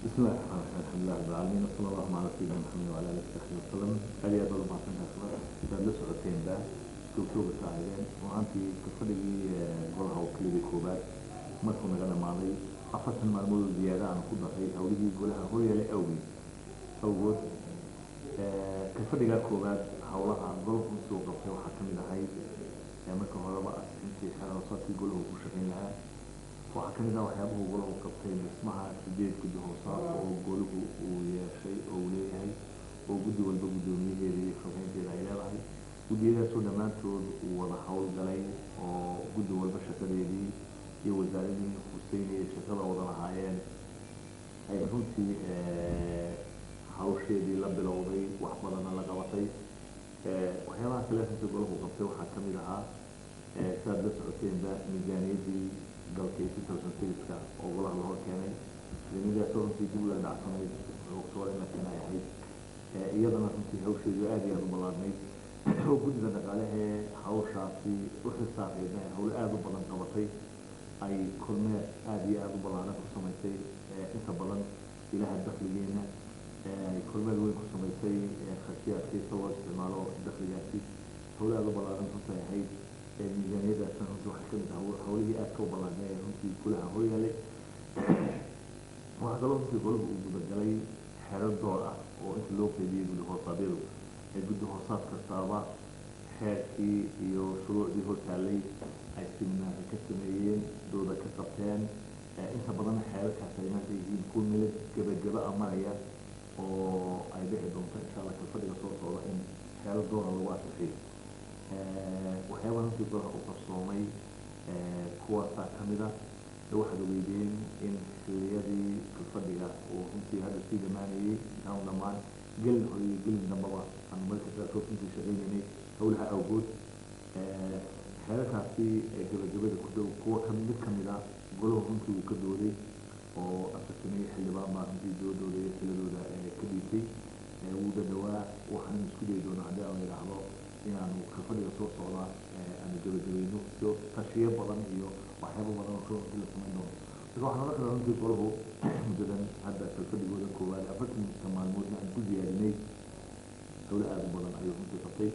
بسم الله الرحمن الرحيم الحمد لله رب العالمين وصلى الله على سيدنا محمد وعلى اله وصحبه وسلم aad iyo aad baad umahadsantahay sida sidaad la socoteenba joogtooga saahideen runaantii fadhigii golaha wakiiladii koobaad markuu naga dhamaaday afartan maalmood oo ziyaada aan ku daray hawlihii golaha horyaale awgeed awgood ka fadhigaa koobaad hawlaha golahu soo qabtay waxaa ka mid ahayd marka horeba intii xeeroosaadkii golahu ku shaqayn lahaa waxaa ka mid ah waxyaabuhu golahu qabtay dhismaha sideed guddi hoosaad oo golahu uu yeeshay oo uu leeyahay oo guddi walba guddoomiyaheeda iyo shaqaynteeda ay leedahay guddiyadaasoo dhammaantood uu wada howlgalay oo guddi walba shaqadeedii iyo wasaaradii huseynaya shaqada wada lahaayeen ay runtii hawsheedii la bilowday wax badanna la qabatay waxyaabaha kale runtii golahu qabtay waxaa ka mid ahaa sidaad la socoteenba miisaaniyaddii dalka iyo two sixka oo golaha lahor keenay miisaaniyadaasoo runtii dib ula dhacsanayd october laakiin ay ahayd iyadana runtii hawsheedu aad iyo aada u ballaadnayd oo guddiga dhaqaalehee hawshaasi u xisaabeyna hawlo aada u badan qabatay ay kormeer aada iyo aada u ballaaran ku samaysay inta badan ilaha dakligeena ay kormeer weyn ku samaysay khasiyaadkiisa loo isticmaalo dakligaasi hawlo aada u ballaaran runtii ahayd miisaaniyadaasna runtii waxay kamid ah hawlihii aadka u ballaadnay ee runtii golaha horyaalay waxaa kaloo runtii golahu uu gudagalay xero door ah oo inta loo qeybiyey guddi hoosaadyadu ee guddi hoosaad kastaaba xeerkii iyo shuruucdii hortaallay ay siminaari ka sameeyeen dooda ka qabteen inta badan xeerarkaas ay maanta yihiin kuwa meel gebageba a maraya oo ay dhici doonto insha allah kalfadhiga soo socda in xeero doora lagu asaxiyo waxyaaba runtii golaha u qarsoomay kuwaasaa ka mid ah waxaad ogeydeen in xiliyadii kalfadhiga uu runtii hadda sii dhammaanayey intaanu dhammaan gelin hore iyo gelin dambaba aan marka qaarkood runtii shaqaynaynay howlaha awgood xeerarkaasi gabagabada ku dhow kuwa ka mid ka mid ah golahu runtii uu ka dooday oo afartameye xildhibaan baa runtii doodooda iyo tiladooda ka dhiibtay wuu dhadhawaa waxaan isku dayi doonaa haddii aan la yidhaahdo inaanu kalfadhiga soo socda aanu gabagabayno iyo tashiyo badan iyo waxyaaba badan oo kale runtii la samayn doono marka waxaan oran karaa runtii golahu muddadan hadda kalfadhigooda koowaad afartanka maalmoodna aan ku ziyaarinay hawlo aada u badan ayuu runtii qabtay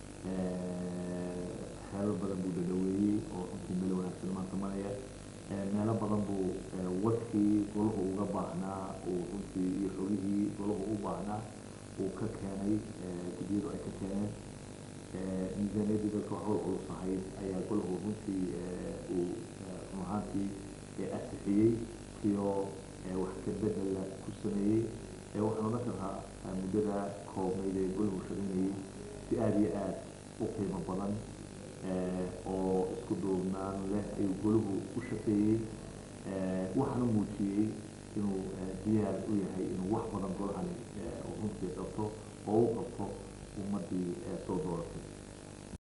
xeerar badan buu dhadhaweeyey oo runtii meel wanaagsan maanta maraya meelo badan buu wadkii golahu uga baahnaa uu runtii iyo xogihii golahu u baahnaa uu ka keenay guddiyadu ay ka keeneen miisaaniyaddii dalka hawl culus ahayd ayaa golahu runtii uu run ahaantii asixiyey iyo wax ka bedela ku sameeyey waxaan odhan karnaa muddada koobnayd ee golahu shaqaynayey si aada iyo aada u qiimo badan oo isku duubnaan leh ayuu golahu u shaqeeyey waxaana muujiyey inuu diyaar u yahay inuu wax badan golahani runtii qabto